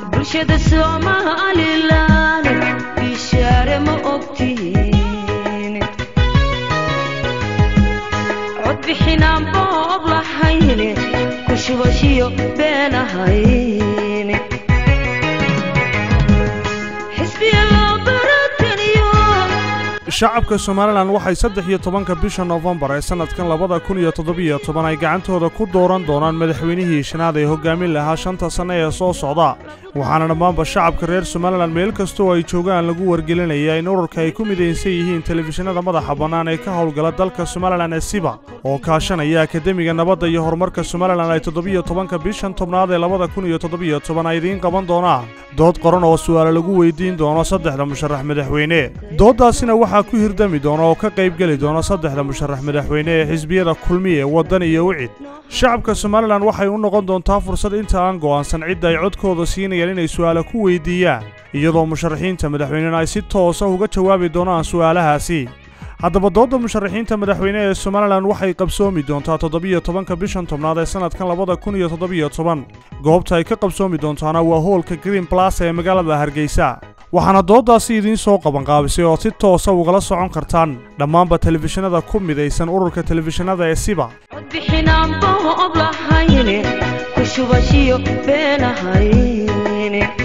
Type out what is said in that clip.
bulshada somalilan bishaare ma ogtihiin codbixinaan boob lahayne ku shubashiyo been ahayn xisbiya loo barataniyo shacabka somalilan waxay saddex iyo tobanka bisha noofembar ee sannadkan labada kun iyo toddobiyo toban ay gacantooda ku dooran doonaan madaxweynihii shanaad ee hoggaamin lahaa shanta sanne ee soo socda waxaana dhammaanba shacabka reer somalilan meel kastoo ay joogaan lagu wargelinayaa in ururka ay ku midaysan yihiin telefishinada madaxa bannaan ee ka howlgala dalka somalilan ee siba oo kaashanaya akademiga nabadda iyo horumarka somalilan ay toddobiyo tobanka bishan tobnaad ee labada kun iyo toddobiyo toban ay idiin qaban doonaan dood qoran oo su'aale lagu weydiin doono saddexda musharax madaxweyne dooddaasina waxaa ku hirdami doona oo ka qaybgeli doona saddexda musharax madaxweyne ee xisbiyada kulmiye waddan iyo wicid shacabka somalilan waxay u noqon doontaa fursad inta aan go'aansan cidda ay codkooda siinayaan inay su'aale ku weydiiyaan iyadoo musharaxiinta madaxweynena ay si toosa uga jawaabi doonaan su'aalahaasi haddaba doodda musharaxiinta madaxweyne ee somalilan waxay qabsoomi doontaa toddobiyo tobanka bishan tobnaad ee sannadkan labada kun iyo toddobiyo toban goobta ay ka qabsoomi doontaana waa hoolka green blas ee magaalada hargeysa waxaana dooddaasi idiin soo qabanqaabisay oo si toosa ugala socon kartaan dhammaanba telefishinada ku midaysan ururka telefishinada ee siba codbixinaan boob lahayne ku shubashiyo been ahayn